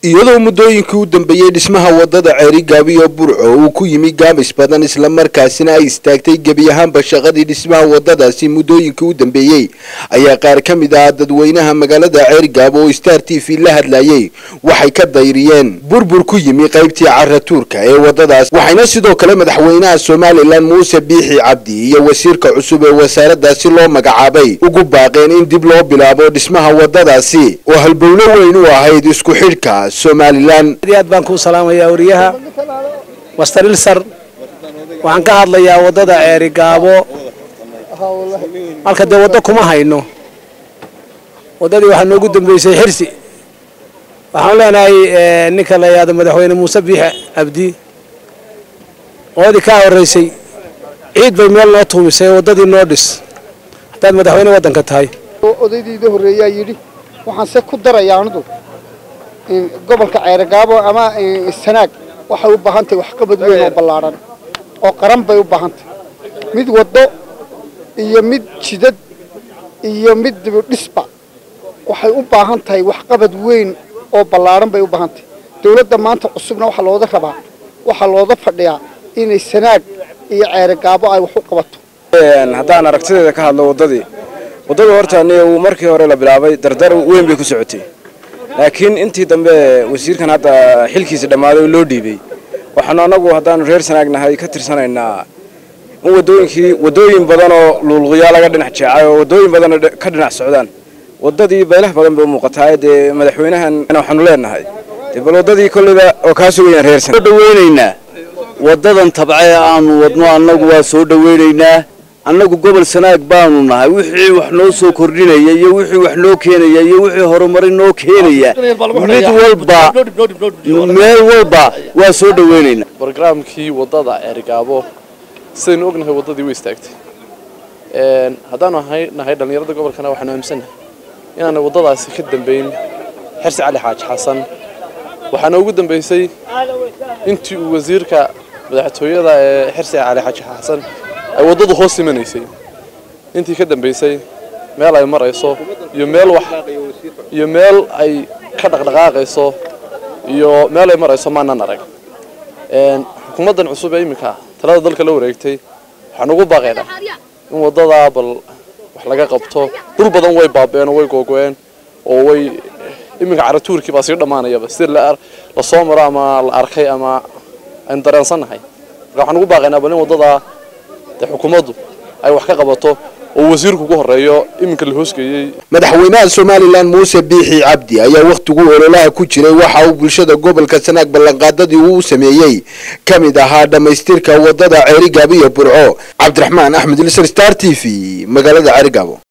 iyadoo muddooyinkii u dambeeyey dhismaha wadada ceerigaabiyo burco uu ku yimi gaabis badan islamarkaasina ay istaagtay gebi ahaanba shaqadii dhismaha wadadaasi muddooyinkii u dambeeyey ayaa qaar ka mid ah dadweynaha magaalada ceerigaabo oo star t v la hadlayay waxay ka dayriyeen burbur ku yimi qaybtii caratuurka ee wadadaas waxayna sidoo kale madaxweynaha somalilan muuse biixi cabdi iyo wasiirka cusub ee wasaaradaasi loo magacaabay ugu baaqeen in dib loo bilaabo dhismaha wadadaasi oo halbowlo weyn u ahayd isku xidhka somalilan aad iyo aad baan kuu salaamayaa wariyaha master ilsar waxaan ka hadlayaa waddada ceeri gaabo halka dee waddo kuma hayno waddadii waxaa noogu dambeysay xirsi waxaan leenahay ninka la yidhahdo madaxweyne muuse biixe abdi qoodii kaa horreysay ciid bay meel noo tuumisay waddadii noo dhis haddaad madaxweyne waddanka tahay odaydiida horreeyaa yidhi waxaan se ku darayaa anidu gobolka ceeragaabo ama sanaag waxay u baahan tahay waxqabad weyn oo ballaadhan oo qaran bay u baahan tahay mid waddo iyo mid jidad iyo mid dibudhisba waxay u baahan tahay waxqabad weyn oo ballaadhan bay u baahan tahay dawladda maanta cusubna waxaa looga rabaa waxaa looga fadhiyaa inay sanaag iyo ceeragaabo ay wax u qabato haddaan aragtideeda ka hadlo waddadii waddada horta uu markii hore la bilaabay dardar weyn bay ku socotay laakiin intii dambe wasiirkan hadda xilkiisa dhammaaday oo loo dhiibay waxaanu annagu haddaanu reer sanaagnahay ka tirsanaynaa in wadooyinkii waddooyin badan oo luulquyaa laga dhinac jeecay oo waddooyin badan ka dhinac socdaan waddadii baylah badan bay u muuqataa dee madaxweynahan waxaanu leenahay dee bal waddadii kolleyba oo kaa sugayaan reer sanaag dhaweynaynaa waddadan tabce aanu wadno annagu waa soo dhaweynaynaa annagu gobol sanaag baanu nahay wixii wax noo soo kordhinaya iyo wixii wax noo keenaya iyo wixii horumarin noo keenaya mid walba meel walba waa soo dhaweynaynaa barnaamijkii waddada ceerigaabo sidaynu ognahay waddadii way istaagtay haddaanu nahay dhallinyarada gobolkana waxaanu aaminsannahay inaanay waddadaasi ka dambayn xirsi cali xaaji xasan waxaana ugu dambaysay intii uu wasiirka madaxtooyada ee xirsi cali xaaji xasan ay waddadu hoos imanaysay intii ka dambaysay meel ay marayso iyo meel wax iyo meel ay ka dhaqdhaqaaqayso iyo meel ay marayso maanan arag xukuumaddan cusub ee iminka talada dalka la wareegtay waxaan ugu baaqaynaa in waddadaa bal wax laga qabto dhul badan way baabeen oo way googo'een oo way iminka caratuurkii baa sii dhammaanayaba sida lasoo maro ama la arkay ama aynu dareensannahay marka waxaan ugu baaqaynaa bal in waddadaa dee xukuumaddu ay wax ka qabato oo wasiirku ugu horeeyo iminka la hoosgeeyey madaxweynaha somalilan muuse biixi cabdi ayaa wakhtigu ololaha ku jiray waxa uu bulshada gobolka sanaag ballanqaadadii uu sameeyey ka mid ahaa dhammaystirka waddada ceerigaabo iyo burco cabdiraxmaan axmed ilsar star t v magaalada ceerigaabo